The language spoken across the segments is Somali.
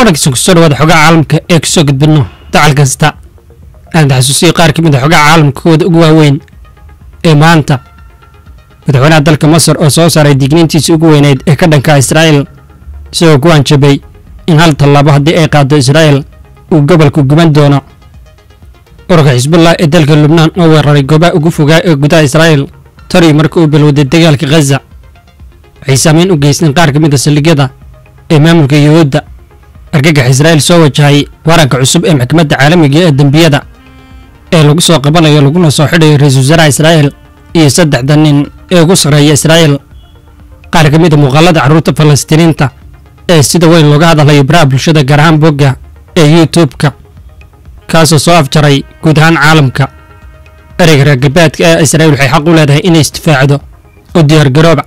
wanaagsan kusoo dhawaada xogaha caalamka ee kusoo gudbino dacal kasta aan taxasuusiyo qaar ka mid a xogaha caalamka kooda ugu waaweyn ee maanta madaxweynaha dalka masar oo soo saaray digniintiisii ugu weyneyd ee ka dhanka israa'il isagoo ku hanjabay in hal tallaabo haddii ay qaado israa'il uu gobolku guban doono ururka xisbullah ee dalka lubnaan oo weeraray goobaha ugu fogaa ee gudaha israa'il tari marka uu bilowday dagaalka khaza waxay saameyn u geysteen qaar ka mid a saldhigyada ee maamulka yuhuudda argagax israa'iil soo wajahay waranka cusub ee maxkamadda caalamiga ee dembiyada ee lagu soo qabanayo laguna soo xidhayo ra-iisul wasaaraha israa'iil iyo saddexda nin ee ugu sarreeya israa'iil qaar ka mid a muuqaalada carruurta falastiiniinta ee sida weyn looga hadlayo baraha bulshada gaar ahaan bogga ee youtube-ka kaasoo soo afjaray guud ahaan caalamka ereyga reer galbeedka ee israa'iil waxay xaq u leedahay inay isdifaacdo oo diyaargarooba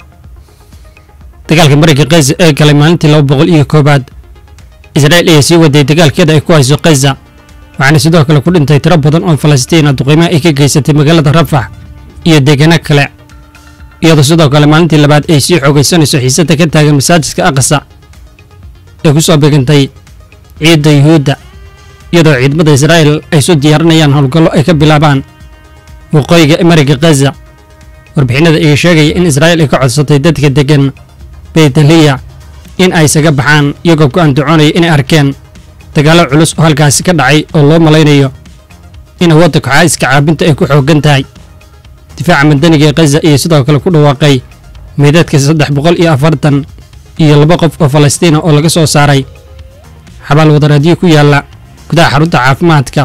dagaalka marayka khaza ee galay maalintii laba boqol iyo koowaad israa'iil ayaa sii waday dagaalkeeda ay ku hayso khaza waxaana sidoo kale ku dhintay tiro badan oo falastiina duqiimaha ay ka geysatay magaalada rafax iyo deegaano kale iyadoo sidoo kale maalintii labaad ay sii xoogaysanayso xiisada ka taagan masaajidka aqsa ee ku soo beegantay ciidda yuhuudda iyadoo ciidamada israa'iil ay soo diyaarinayaan howlgallo ay ka bilaabaan waqooyiga marayka khaza warbixinada ayaa sheegaya in israa'iil ay ka codsatay dadka deggan beytaliya in ay isaga baxaan iyagoo ku andacoonaya inay arkeen dagaallo culus oo halkaasi ka dhacay oo loo malaynayo in awoodda koxaaiska caabinta ay ku xooggan tahay difaaca madaniga ee khaza iyo sidoo kale ku dhawaaqay meydadka saddex boqol iyo afartan iyo laba qof oo falastiina oo laga soo saaray xabaal wadareedyo ku yaalla gudaha xarunta caafimaadka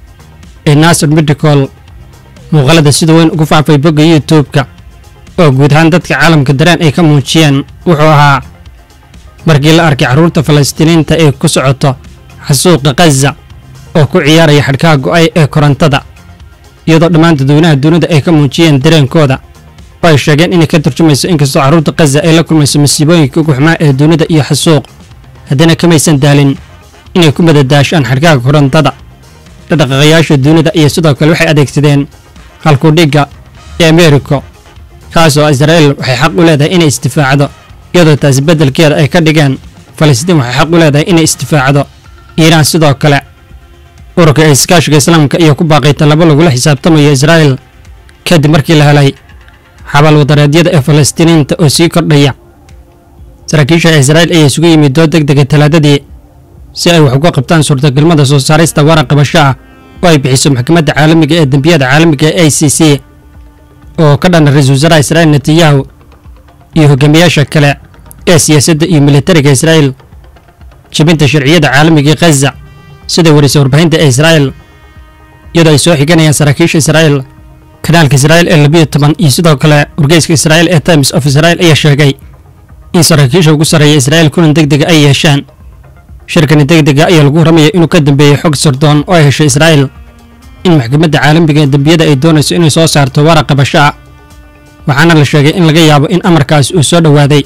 ee nasir medicol muuqaalada sida weyn ugu faafay bogga youtube-ka oo guud ahaan dadka caalamka dareen ay ka muujiyeen wuxuu ahaa markii la arkay carruurta falastiiniinta ee ku socoto xasuuqa khaza oo ku ciyaaraya xadhkaha go'ay ee korontada iyadoo dhammaan dadweynaha dunida ay ka muujiyeen dareenkooda oo ay sheegeen inay ka turjumayso inkastoo carruurta khaza ay la kulmayso masiibooyinka ugu xumaa ee dunida iyo xasuuq haddana kamaysan daalin inay ku madadaashaan xadhkaha korontada dhaqdhaqaaqayaasha dunida iyo sidoo kale waxay adeegsadeen halkudhigga ee ameeriko kaasoo israa'iil waxay xaq u leedahay inay isdifaacdo iyadoo taasi beddelkeeda ay ka dhigeen falastiin waxay xaq u leedahay inay isdifaacdo iiraan sidoo kale ururka ee iskaashiga islaamka iyo ku baaqay tallabo lagula xisaabtamayo israa'iil kadib markii la helay xabaal wadareedyada ee falastiiniinta oo sii kordhaya saraakiisha israa'iil ayaa isugu yimid dood deg dega talaadadii si ay wax uga qabtaan suurtagalmada soo saarista waran qabasho ah oo ay bixiso maxkamadda caalamiga ee dembiyada caalamiga ee a c c oo ka dhana ra-iisul wasaaraha israa'iil netanyahu iyo hogaamiyaasha kale ee siyaasadda iyo militariga israa'iil jibinta sharciyada caalamiga khaza sida warisa warbaahinta ee israa'iil iyadoo ay soo xiganayaan saraakiisha israa'iil kanaalka israa'iil ee labiyo toban iyo sidoo kale wargeyska israa'iil ee times of israa'iil ayaa sheegay in saraakiisha ugu sarreeya israa'iil kulan deg dega ay yeeshaan shirkani deg dega ayaa lagu ramaya inuu ka dambeeyey xog sardoon oo ay heshay israa'iil in maxkamadda caalamiga ee dembiyada ay doonayso inay soo saarto waraq qabasho ah waxaana la sheegay in laga yaabo in amarkaasi uu soo dhowaaday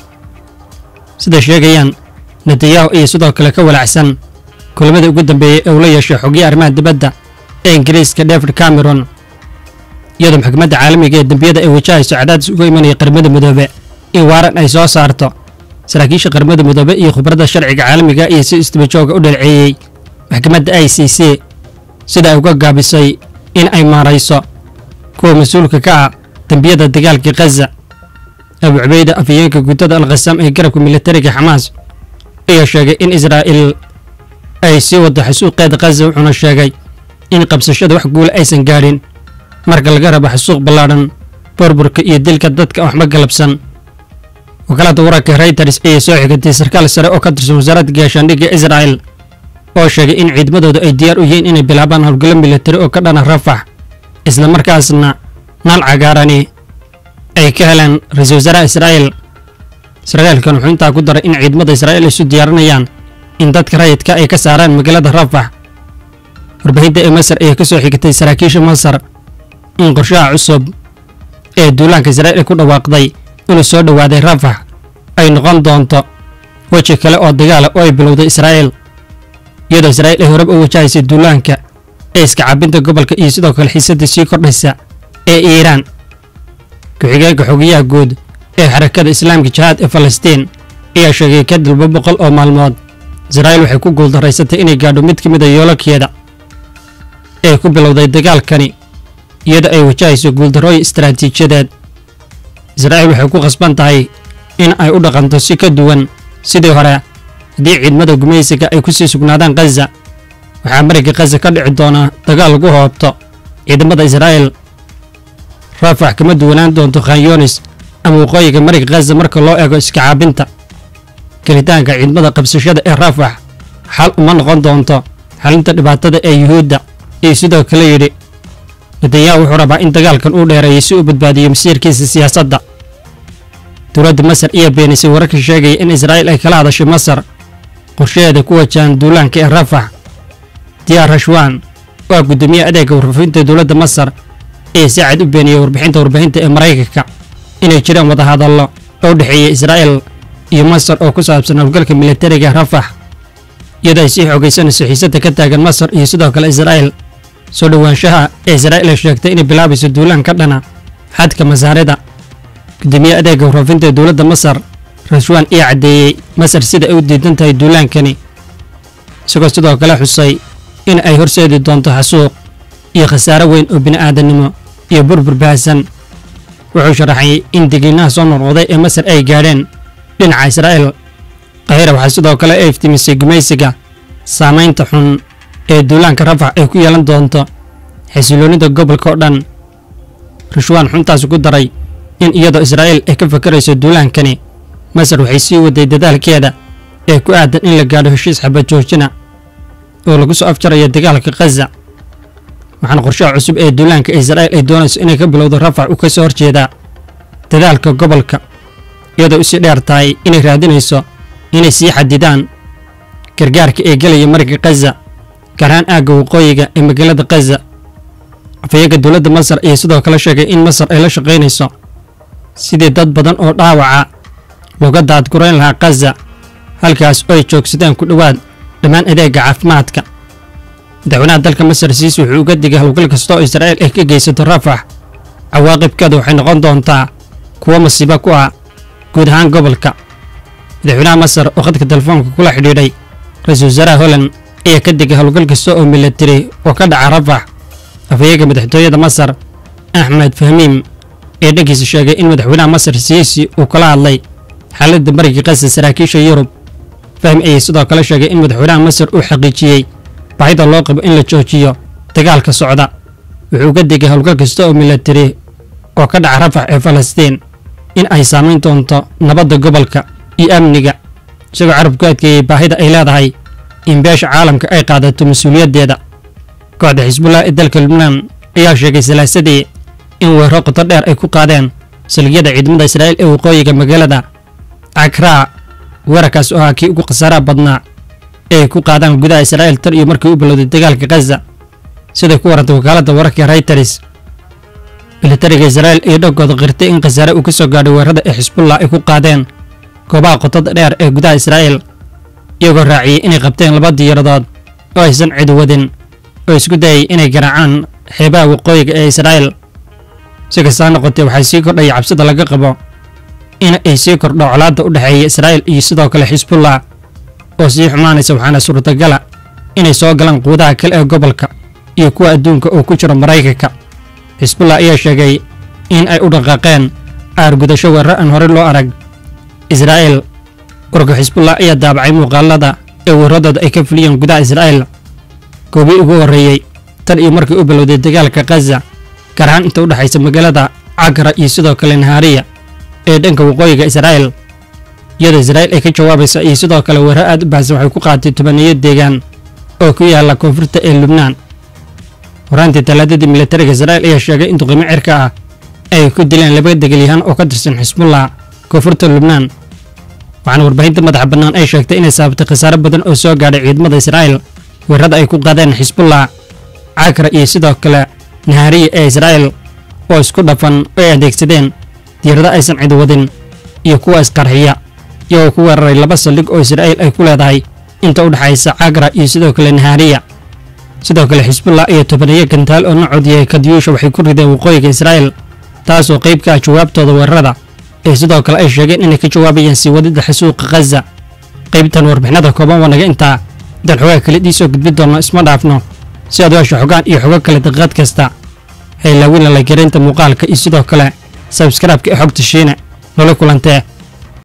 sida sheegayaan netanyahu iyo sidoo kale ka walacsan kulamadii ugu dambeeyey ee uu la yeeshay xogyo arrimaha dibadda ee ingiriiska david cameron iyadoo maxkamadda caalamiga ee dembiyada ay wajahayso cadaadis uga imanaya qaramada midoobe in waaran ay soo saarto saraakiisha qaramada midoobe iyo khubradda sharciga caalamiga iyo si isdabajooga u dhalceeyey maxkamadda i c c sida ay uga gaabisay in ay maarayso kuwa mas-uulka ka ah dembiyada dagaalka khaza abu cubeyda afhayeenka guddada alkhasaam ee garabka militariga xamaas ayaa sheegay in israa'iil ay sii waddo xasuuqeeda khaza wuxuuna sheegay in qabsashada wax guula aysan gaadhin marka laga rabo xasuuq ballaadhan burburka iyo dilka dadka waxba galabsan wakaalada wararka reuters ayaa soo xigatay sarkaal sare oo ka tirsan wasaaradda gaashaandhigga israa'il oo sheegay in ciidamadoodu ay diyaar u yihiin inay bilaabaan howlgallo militari oo ka dhana rafax isla markaasna naal cagaarani ay ka heleen ra-iisul wasaaraha israa'iil sarkaalkan wuxuu intaa ku daray in ciidamada israa'iil isu diyaarinayaan in dadka rayidka ay ka saaraan magaalada rafax warbaahinta ee masar ayaa ka soo xigatay saraakiisha masar in qorshaha cusub ee duulaanka israa'iil ay ku dhawaaqday inuu soo dhowaaday rafax ay noqon doonto weji kale oo dagaala oo ay bilowday israa'iil iyadoo israa'iil ay horeba u wajahaysay duulaanka ee iska cabinta gobolka iyo sidoo kale xiisadda sii kordhaysa ee iiraan ku-xigeenka xogayaha guud ee xarakada islaamka jihaad ee falastiin ayaa sheegay kadib laba boqol oo maalmood israa'iil waxay ku guuldaraysatay inay gaadho mid ka mid a yoololkeeda ee ku bilowday dagaalkani iyada ay wajahayso guuldarrooyin istaraatiijiyadeed israa'iil waxay ku khasban tahay in ay u dhaqanto si ka duwan sidii hore haddii ciidamada gumaysiga ay ku sii sugnaadaan khaza waxaa mariga khaza ka dhici doona dagaal lagu hoobto ciidamada israa'iil raafax kama duwanaan doonto khanyoonis ama waqooyiga mariga khaza marka loo eego iska caabinta gelitaanka ciidamada qabsashada ee raafax xal uma noqon doonto xalinta dhibaatada ee yuhuudda iyo sidoo kale yidhi netanyahu wuxuu rabaa in dagaalkan uu dheereeyo si uu badbaadiyo masiirkiisa siyaasadda dowladda masar ayaa beenisay wararka sheegaya in israa'iil ay kala hadashay masar qorshaheeda ku wajahan duulaanka ee rafax diyaar rashwan waa guddoomiyaha adeega warfaafinta dowladda masar ee si cad u beeniyey warbixinta warbaahinta ee maraykanka inay jiraan wadahadallo oo u dhexeeya israa'iil iyo masar oo ku saabsan howlgalka militariga rafax iyadoo ay sii xoogaysanayso xiisadda ka taagan masar iyo sidoo kale israa'iil soo dhowaanshaha ee israa'iil ay sheegtay inay bilaabayso duulaan ka dhana xadka masaarida gudoomiye adeega warfaafinta ee dowladda masar rashwan ayaa caddeeyey masar sida ay u diidan tahay duulaankani isagoo sidoo kale xusay in ay horseedi doonto xasuuq iyo khasaare weyn oo bini'aadannimo iyo burbur bahasan wuxuu sharaxay in degiinaha soo noqnoqday ee masar ay gaadheen dhinaca israa'iil kahira waxaa sidoo kale ay iftimisay gumaysiga saamaynta xun ee duulaanka rafax ay ku yeelan doonto xasiloonnida gobolka oo dhan rashwaan xuntaas ku daray in iyadoo israa'iil ay ka fakarayso duulaankani masar waxay sii waday dadaalkeeda ee ku aadan in la gaadho heshiis xabad joojina oo lagu soo afjarayo dagaalka khaza waxaana qorshaha cusub ee duulaanka israa'iil ay doonayso inay ka bilowdo rafax u ka soo horjeedaa dadaalka gobolka iyadoo usii dheer tahay inay raadinayso inay sii xadidaan gargaarka ee gelaya mariga khaza gaar ahaan aagga waqooyiga ee magaalada khaza afayeenka dowladda masar ayaa sidoo kale sheegay in masar ay la shaqaynayso sidii dad badan oo dhaawaca looga daadgurayn lahaa khaza halkaas oo ay joogsadaan ku dhowaad dhammaan adeega caafimaadka madaxweynaha dalka masar siis wuxuu uga digay howlgal kasta oo israa'iil ay ka geysato rafax cawaaqibkeeda waxay noqon doontaa kuwo masiibo ku ah guud ahaan gobolka madaxweynaha masar oo khadka telefoonka kula xidhiidhay ra-iisul wasaaraha holland ayaa ka digay howlgal kasta oo milatari oo ka dhaca rafax afhayeega madaxtooyada masar axmed fahmiim ee dhankiisa sheegay in madaxweynaha masar siisi uu kala hadlay xaaladda mariga khaza saraakiisha yurub fahmi ayay sidoo kale sheegay in madaxweynaha masar uu xaqiijiyey baahida loo qabo in la joojiyo dagaalka socda wuxuu uga digay howlgal kasta oo milatari oo ka dhaca rafax ee falastiin in ay saamayn doonto nabadda gobolka iyo amniga isagoo carab ku adkeeyey baahida ay leedahay in beesha caalamka ay qaadato mas-uuliyaddeeda kooxda xisbullah ee dalka lubnaan ayaa sheegay salaasadii in weerro qoto dheer ay ku qaadeen salgiyada ciidamada israa'iil ee waqooyiga magaalada cakraa weerarkaas oo ahaa kii ugu khasaaraha badnaa ee ay ku qaadaan gudaha israa'iil tan iyo markii u bilowday dagaalka khaza siday ku warantay wakaaladda wararka rayters militariga israa'iil iyo dhankooda qirtay in khasaare uu ka soo gaadhay weerarada ee xisbullah ay ku qaadeen goobaha qotada dheer ee gudaha israa'iil iyagoo raaciyey inay qabteen laba diyaaradood oo aysan cid wadin oo isku dayay inay garaacaan xeebaha waqooyiga ee israa'iil si kastaa noqotee waxaa sii kordhaya cabsida laga qabo in ay sii kordho colaadda u dhexeeya israa'iil iyo sidoo kale xisbullah oo sii xumaanaysa waxaana suurtagala inay soo galaan quudaha kale ee gobolka iyo kuwa adduunka oo ku jira maraykanka xisbullah ayaa sheegay in ay u dhaqaaqeen aargudasho weerar aan horey loo arag israa'iil warka xisbullah ayaa daabacay muuqaalada ee weeraradooda ay ka fuliyeen gudaha israa'iil goobii ugu horreeyey tan iyo markii u bilowday dagaalka khaza gaar ahaan inta u dhexaysa magaalada cakra iyo sidoo kale nahaariya ee dhanka waqooyiga israa'iil iyadoo israa'iil ay ka jawaabaysa iyo sidoo kale weerar aad u baahsan waxay ku qaadatay tobaniyo deegaan oo ku yaala koonfurta ee lubnaan horaantii talaadadii militariga israa'iil ayaa sheegay in duqimo cirka ah ay ku dileen laba degelyahaan oo ka tirsan xisbullah koonfurta lubnaan waxaana warbaahinta madaxa bannaan ay sheegtay inay sababtay khasaare badan oo soo gaadhay ciidamada israa'iil weerarada ay ku qaadeen xisbullah cakra iyo sidoo kale nahaariya ee israa'iil oo isku dhafan oo ay adeegsadeen diirada aysan cid wadin iyo kuwa isqarxiya iyagoo ku weeraray laba saldhig oo israa'iil ay ku leedahay inta u dhexaysa cakra iyo sidoo kale nahaariya sidoo kale xisbullah iyo tobaniyo gantaal oo nocood yahay kadyuusha waxay ku rideen waqooyiga israa'iil taasoo qayb ka ah jawaabtooda weerarada ee sidoo kale ay sheegeen inay ka jawaabayaan sii wadidda xasuuqa khaza qaybtan warbixinada kooban waa naga intaa intaan xogaa kale idiisoo gudbin doonno isma dhaafno si aad u hesho xogaan iyo xogo kale daqiiqad kasta haylaawina la garaynta muuqaalka iyo sidoo kale sabskraibka ee xogta shiine noola kulantee